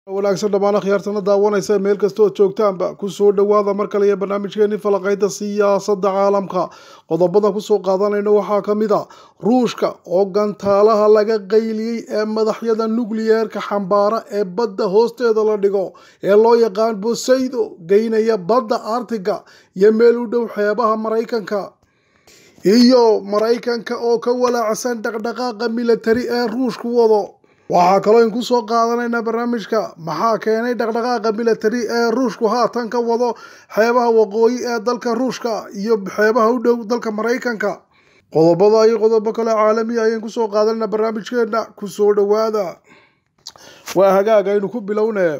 wanaagsan dhammaan akhyaartana daawanaysa meel kasta ood joogtaanba kusoo dhowaada mar kale iyo barnaamijkeeni falaqayda siyaasadda caalamka qodobada kusoo qaadanayna waxaa ka mid a ruushka oo gantaalaha laga qayliyey ee madaxyada nukliyeerka xambaara ee badda hoosteeda la dhigo ee loo yaqaan bosaydo geynaya badda artiga iyo meel u dhow xeebaha maraykanka iyo maraykanka oo ka walaacsan dhaqdhaqaaqa militari ee ruushku wado waxaa kaloo in kusoo qaadanaynaa barnaamijka maxaa keenay dhaqdhaqaaqa militari ee ruushku haatan ka wado xeebaha waqooyi ee dalka ruushka iyo xeebaha u dhow dalka maraykanka qodobada iyo qodobo kale caalamiya ayaan kusoo qaadanayna barnaamijkeena kusoo dhowaada waa hagaag aynu ku bilownee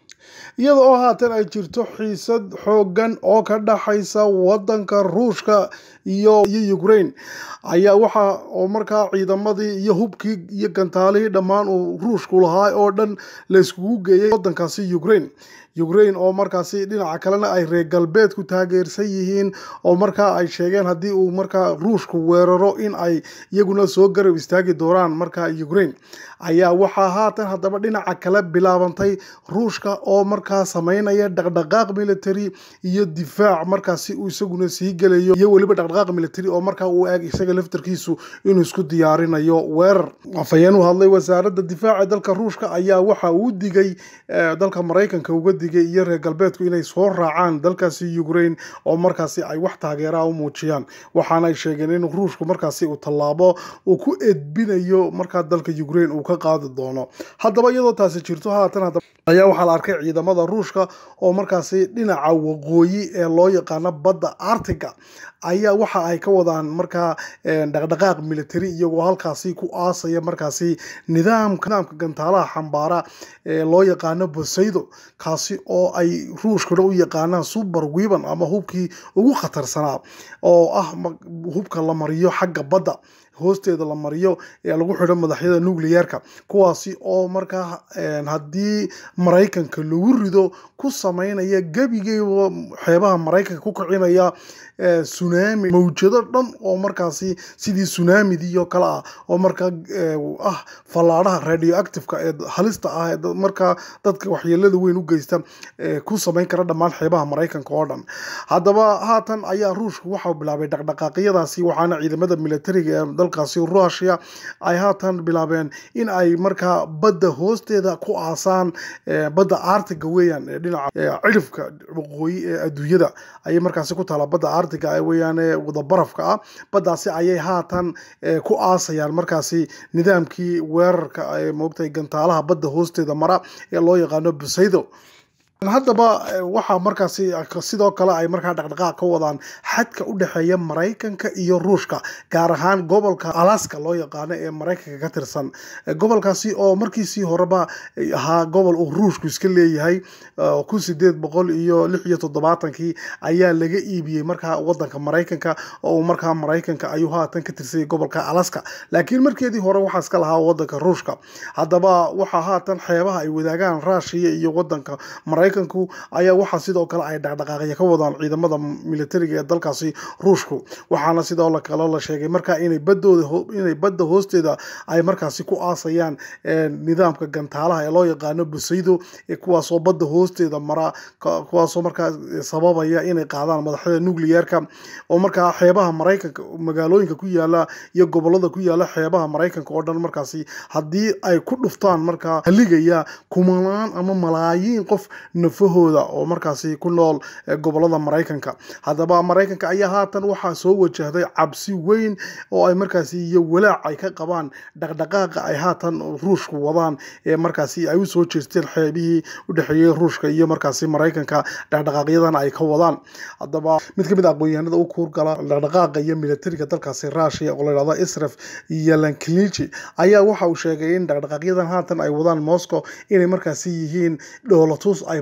iyada oo haatan ay jirto xiisad xoogan oo ka dhaxaysa wadanka ruushka iyo iyo ukraine ayaa waxa oo markaa ciidamadii iyo hubkii iyo gantaalihii dhammaan uu ruushku lahaa oo dhan la iskugu geeyay wadankaasi ukraine ukraine oo markaasi dhinaca kalena ay reer galbeedku taageersan yihiin oo markaa ay sheegeen haddii uu markaa ruushku weeraro in ay iyaguna soo garab istaagi doonaan markaa ukraine ayaa waxaa haatan haddaba dhinaca kale bilaabantay ruushka oo markaa sameynaya dhaqdhaqaaq military iyo difaac markaasi uu isaguna sii gelayo iyo weliba dhaqdhaqaaq military oo markaa uu eeg isaga laftarkiisu inuu isku diyaarinayo weerar afhayeen u hadlay wasaaradda difaaca dalka ruushka ayaa waxa uu digay dalka maraykanka uga digay iyo reer galbeedku inay soo raacaan dalkaasi ukraine oo markaasi ay wax taageeraa u muujiyaan waxaana ay sheegeen in ruushku markaasi uu tallaabo uu ku edbinayo markaa dalka ukraine uu ka qaadi doono haddaba iyadoo taasi jirto haatan ayaa waxaa la arkay ciidamada ruushka oo markaasi dhinaca waqooyi ee loo yaqaano badda artiga ayaa waxa ay ka wadaan markaa dhaqdhaqaaq military iyagoo halkaasi ku aasaya markaasi nidaamka nidaamka gantaalaha xambaara ee loo yaqaano bosaydo kaasi oo ay ruushkuna u yaqaanaan super weban ama hubkii ugu khatarsanaa oo ah hubka la mariyo xagga badda hoosteeda la mariyo ee lagu xidho madaxyada nucleyeerka kuwaasi oo markaa haddii maraykanka lagu rido ku sameynaya gebigeyba xeebaha maraykanka ku kicinaya tsunami mawjado dhan oo markaasi sidii tsunamidii oo kale ah oo markaa ah fallaadhaha radioactiveka ee halista ah ee markaa dadka waxyeelada weyn u geysta ku sameyn kara dhammaan xeebaha maraykanka oo dhan haddaba haatan ayaa ruushku waxau bilaabay dhaqdhaqaaqyadaasi waxaana ciidamada militariga ee dalkaasi rusia ay haatan bilaabeen in ay markaa badda hoosteeda ku aasaan badda artiga weeyaan ee dhinaca cidhifka waqooyi ee adduunyada ayay markaasi ku taala badda artiga weeyaan wada barafka ah baddaasi ayay haatan ku aasayaan markaasi nidaamkii weerarka ee moogtay gantaalaha badda hoosteeda mara ee loo yaqaano busaydo haddaba waxaa markaasi sidoo kale ay markaa dhaqdhaqaaq ka wadaan xadka u dhexeeya maraykanka iyo ruushka gaar ahaan gobolka alaska loo yaqaano ee maraykanka ka tirsan gobolkaasi oo markiisii horeba ahaa gobol uu ruushku iska leeyahay kun sideed boqol iyo lix iyo toddobaatankii ayaa laga iibiyey markaa wadanka maraykanka oo markaa maraykanka ayuu haatan ka tirsayay gobolka alaska laakiin markeedii hore waxaa iska lahaa wadanka ruushka haddaba waxaa haatan xeebaha ay wadaagaan ruushiya iyo wadanka maraykanka ayaa waxaa sidoo kale ay dhaqdhaqaaqya ka wadaan ciidamada militariga ee dalkaasi ruushku waxaana sidoo kale la sheegay markaa inay badooda inay badda hoosteeda ay markaasi ku aasayaan nidaamka gantaalaha ee loo yaqaano busaydo kuwaasoo badda hoosteeda mara kuwaasoo markaa sababaya inay qaadaan madaxyada nucleyeerka oo markaa xeebaha maraykanka magaalooyinka ku yaala iyo gobolada ku yaala xeebaha maraykanka oo dhan markaasi haddii ay ku dhuftaan markaa haligaya kumanaan ama malaayiin qof nafahooda oo markaasi ku nool gobolada maraykanka haddaba maraykanka ayaa haatan waxaa soo wajahday cabsi weyn oo ay markaasi iyo walaac ay ka qabaan dhaqdhaqaaqa ay haatan ruushku wadaan ee markaasi ay usoo jeesteen xeebihii u dhexeeyey ruushka iyo markaasi maraykanka dhaqdhaqaaqyadan ay ka wadaan haddaba mid ka mid a aqoon-yahanada u kuurgala dhaqdhaqaaqa iyo militariga dalkaasi rushia oo la yidhahdo israf yalankilici ayaa waxa uu sheegay in dhaqdhaqaaqyadan haatan ay wadaan moscow inay markaasi yihiin dhoolatus ay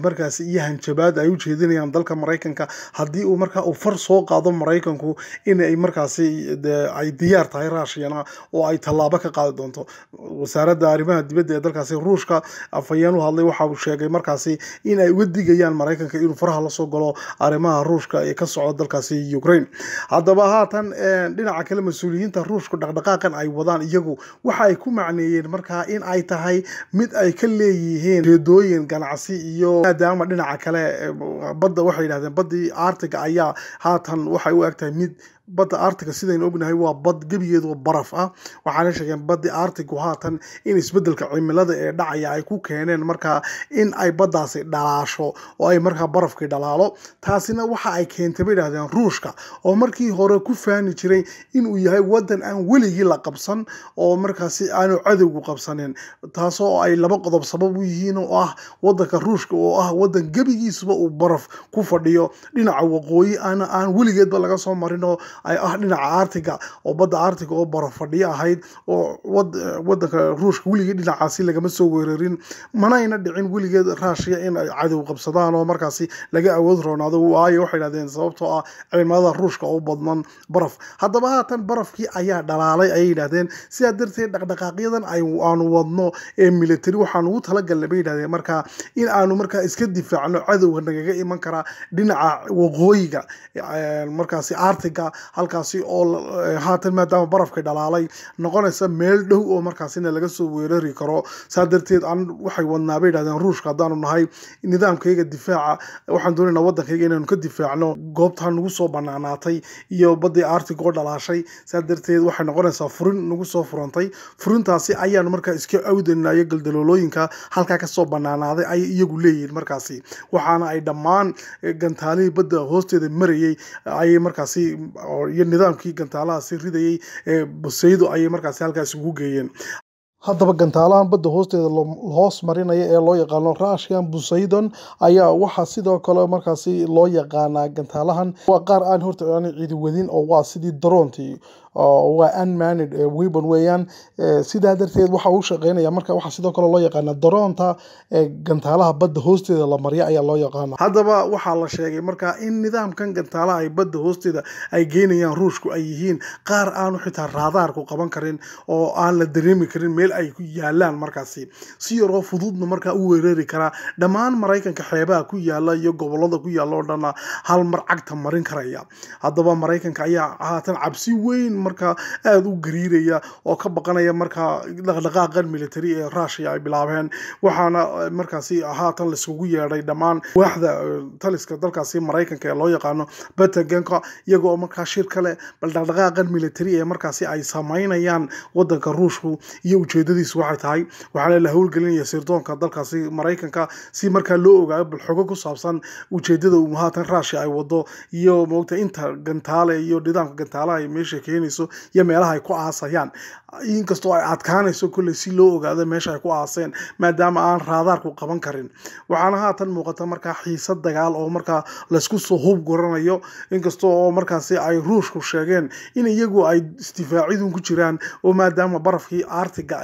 markaasi iyo hanjabaad ay u jeedinayaan dalka maraykanka haddii uu markaa uu far soo qaado maraykanku in ay markaasi ay diyaar tahay ruushiyana oo ay tallaabo ka qaadi doonto wasaaradda arrimaha dibadda ee dalkaasi ruushka afhayeen u hadlay waxa uu sheegay markaasi in ay uga digayaan maraykanka inuu faraha lasoo galo arrimaha ruushka ee ka socda dalkaasi ukraine haddaba haatan dhinaca kale mas-uuliyiinta ruushku dhaqdhaqaaqan ay wadaan iyagu waxa ay ku macneeyeen markaa in ay tahay mid ay ka leeyihiin jeedooyin ganacsi iyo maadaama dhinaca kale badda waxay yidhahdeen baddii artiga ayaa haatan waxay u egtahay mid badda artiga sidaynu ognahay waa bad gebigeedu baraf ah waxaana sheegeen baddi artigu haatan in isbedelka cimilada ee dhacaya ay ku keeneen markaa in ay baddaasi dhalaasho oo ay markaa barafkii dhalaalo taasina waxa ay keentay bay idhahdeen ruushka oo markii hore ku faani jiray inuu yahay wadan aan weligii la qabsan oo markaasi aanu cadowgu qabsanin taasoo ay laba qodob sabab u yihiin oo ah wadanka ruushka oo ah wadan gebigiisuba uu baraf ku fadhiyo dhinaca waqooyi aan aan weligeedba laga soo marinoo ay ah dhinaca artiga oo badda artiga oo baraf fadhiyo ahayd oo wadanka ruushka weligii dhinacaasi lagama soo weerarin manayna dhicin weligeed raashiya in ay cadow qabsadaan oo markaasi laga awood roonaado waayo waxay dhahdeen sababtoo ah cimilada ruushka oo badman baraf haddaba haatan barafkii ayaa dhalaalay ayay yidhahdeen sidaa darteed dhaqdhaqaaqyadan aanu wadno ee military waxaanu ugu talagalnay bay yidhahdeen markaa in aanu markaa iska difaacno cadowga nagaga iman karaa dhinaca waqooyiga markaasi artiga halkaasi oo haatan maadaama barafka dhalaalay noqonaysa meel dhow oo markaasina laga soo weerari karo saa darteed an waxay wadnaa bay yidhahdeen ruushka haddaanu nahay nidaamkayga difaaca waxaan doonaynaa waddankayga inaanu ka difaacno goobtaa nagu soo banaanaatay iyo baddii artig oo dhalaashay saa darteed waxay noqonaysaa furin nagu soo furantay furintaasi ayaanu markaa iska awdanayo galdaloolooyinka halkaa kasoo banaanaaday ayay iyagu leeyihiin markaasi waxaana ay dhammaan gantaalihii badda hoosteeda marayay ayay markaasi iyo nidaamkii gantaalahaasi ridayay ee busaydo ayay markaasi halkaas ugu geeyeen haddaba gantaalahan badda hoosteeda hoos marinaya ee loo yaqaano russian busaydon ayaa waxaa sidoo kale markaasi loo yaqaanaa gantaalahan waa qaar aan horta aan cidi wadin oo waa sidii daroontii waa unmanid weapon weeyaan sidaa darteed waxa uu shaqeynaya marka waxaa sidoo kale loo yaqaana daroonta gantaalaha badda hoosteeda la marya ayaa loo yaqaana haddaba waxaa la sheegay marka in nidaamkan gantaalaha ay badda hoosteeda ay geynayaan ruushku ay yihiin qaar aanu xitaa raadaarku qaban karin oo aan la dareemi karin meel ay ku yaalaan markaasi si yaroo fududna markaa u weerari karaa dhammaan maraykanka xeebaha ku yaala iyo gobolada ku yaala oo dhanna hal mar cagta marin karaya haddaba maraykanka ayaa haatan cabsi weyn markaa aada u gariiraya oo ka baqanaya markaa dhaqdhaqaaqan military ee rushia ay bilaabeen waxaana markaasi haatan laiskugu yeedhay dhammaan waaxda taliska dalkaasi maraykanka ee loo yaqaano pentagonka iyagoo markaa shir kale bal dhaqdhaqaaqan military ee markaasi ay samaynayaan wadanka ruushku iyo ujeedadiisu waxay tahay waxaana la howlgelinaya sirdoonka dalkaasi maraykanka si markaa loo ogaayo bal xogo ku saabsan ujeedada uu haatan rushia ay wado iyo moogta inta gantaale iyo nidaamka gantaalaha ay meesha keenayso iyo meelaha ay ku aasayaan inkastoo ay adkaanayso kolley si loo ogaado meesha ay ku aaseen maadaama aan raadaarku qaban karin waxaana haatan muuqata markaa xiisad dagaal oo markaa laysku soo hub guranayo inkastoo oo markaasi ay ruushku sheegeen in iyagu ay isdifaacidun ku jiraan oo maadaama barafkii artiga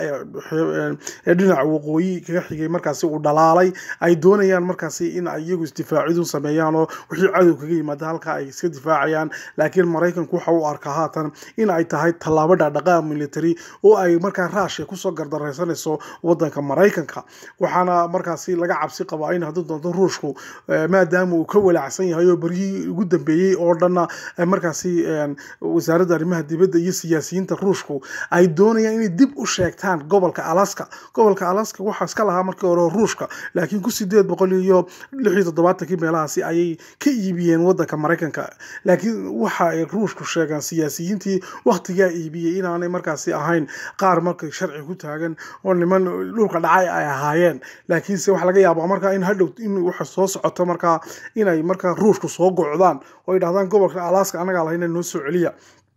ee dhinaca waqooyi kaga xigay markaasi uu dhalaalay ay doonayaan markaasi in ay iyagu isdifaacidun sameeyaan oo wixii cadow kaga yimaada halka ay iska difaacayaan laakiin maraykanku waxa uu arkaa haatan in ay tahay tallaabo dhaqdhaqaaq military oo ay markaa rushia kusoo gardaraysanayso wadanka maraykanka waxaana markaasi laga cabsi qabaa in haddii doonto ruushku maadaama uu ka walaacsan yahay oo beryihii ugu dambeeyey oo dhanna markaasi wasaaradda arrimaha dibadda iyo siyaasiyiinta ruushku ay doonayaan inay dib u sheegtaan gobolka alaska gobolka alaska waxaa iska lahaa markii hore ruushka laakiin ku sideed boqol iyo lix iyo toddobaatankii meelahaasi ayay ka iibiyeen wadanka maraykanka laakiin waxa ay ruushku sheegaan siyaasiyiintii waktigaa iibiyey inaanay markaasi ahayn qaar markay sharci ku taagan oo niman dhulka dhacay ay ahaayeen laakiinse waxa laga yaabaa markaa in hadhow in waxa soo socoto markaa inay markaa ruushku soo gocdaan oo ay dhahdaan gobolka alaska anagaa lahayn noo soo celiya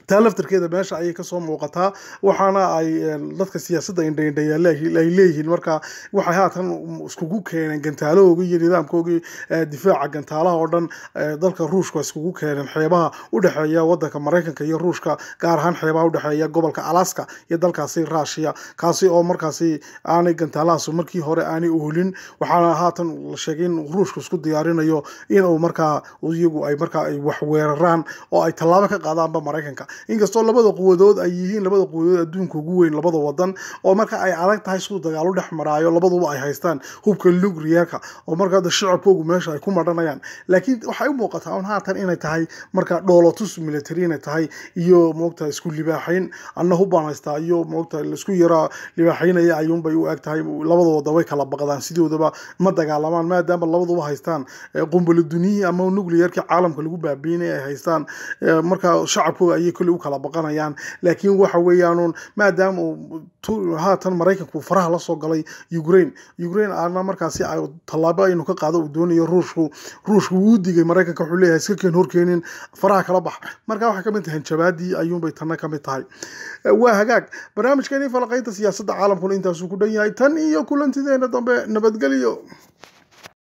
taa laftarkeeda meesha ayay kasoo muuqataa waxaana ay dadka siyaasadda indhaindhayaale ay leeyihiin marka waxay haatan iskugu keeneen gantaalahoogii iyo nidaamkoogii difaaca gantaalaha oo dhan dalka ruushka iskugu keeneen xeebaha udhexeeya wadanka maraykanka iyo ruushka gaar ahaan xeebaha udhexeeya gobolka alaska iyo dalkaasi russia kaasi oo markaasi aanay gantaalahaas markii hore aanay oolin waxaana haatan la sheegay in ruushka isku diyaarinayo inuu markaa iyagu ay markaa ay wax weeraraan oo ay tallaabo ka qaadaanba maraykanka inkastoo labada quwadood ay yihiin labada quwadood adduunka ugu weyn labada wadan oo marka ay adag tahay siduu dagaalo dhex maraayo labaduba ay haystaan hubka lugriyarka oo markaa shacabkoogu meesha ay ku madhanayaan laakiin waxay u muuqataa un haatan inay tahay marka dhoolotus military inay tahay iyo moogta isku libaaxayn anna hubbaan haystaa iyo moogta laisku yaraa libaaxaynaya ayuunbay u eg tahay labada wada way kala baqdaan sidoodaba ma dagaalamaan maadaama labaduba haystaan qumbalo duniyihii ama nuclearkii caalamka lagu baabiinay ay haystaan marka shacabkooga ayay kolley u kala baqanayaan laakiin waxa weeyaanuun maadaama uu haatan maraykanku faraha lasoo galay ukraine ukraine aana markaasi tallaabo aynu ka qaado uu doonayo ruushku ruushku wuu digay maraykanka wuxuu leeyahay iska keen horkeenin faraha kala bax marka waxay kamid tahay hanjabaadii ayuunbay tanna kamid tahay waa hagaag barnaamijkeeni falaqaynta siyaasadda caalamkuna intaasuu ku dhan yahay tan iyo kulantideena dambe nabadgelyo